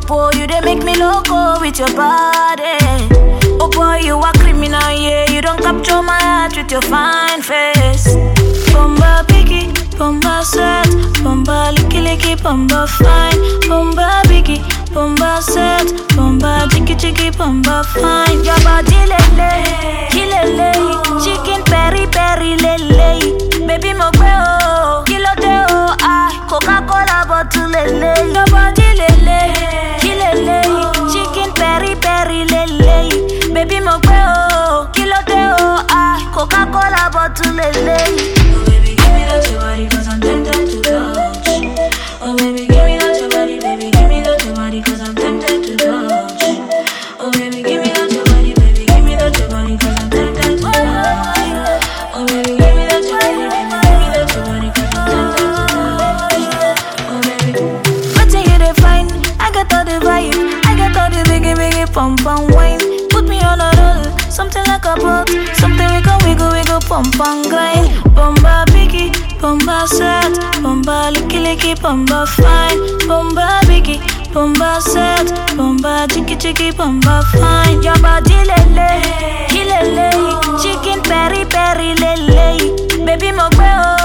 popo, you dey make me loco with your body. Oh boy, you are criminal, yeah. You don't capture my heart with your fine face. Bomba biggie, bomba set, bomba licky licky, bomba fine, bomba biggie, bomba set, bomba chicky chicky, bomba fine. Your body lele, kilele, chicken peri peri lele, baby mo gbe o, kilo de o, ah, Coca Cola bottle lele, your body lele, kilele, chicken peri peri lele, baby mo gbe o, kilo de o, ah, Coca Cola bottle lele. Oh baby, give me that your body, cause I'm tempted to touch. Oh baby, give me that your body, baby, give me that your body, cause I'm tempted to touch. Oh baby, give me that your body, baby, give me that your body, cause I'm tempted to touch. Oh baby, give me that your body, baby, give me that your body, cause I'm tempted to touch. Oh baby. Wetin you dey find? I got all the vibe, I got all the biggie biggie pump and wine. Put me on a roll, something like a boat, something we go wiggle wiggle pump and grind. Bomba biggie, bomba set, bomba licky licky, bomba fine, bomba biggie. Bomba set, bomba chicky chicky, bomba fine. Your body lele, kilele, chicken peri peri lele, baby mo gbe o,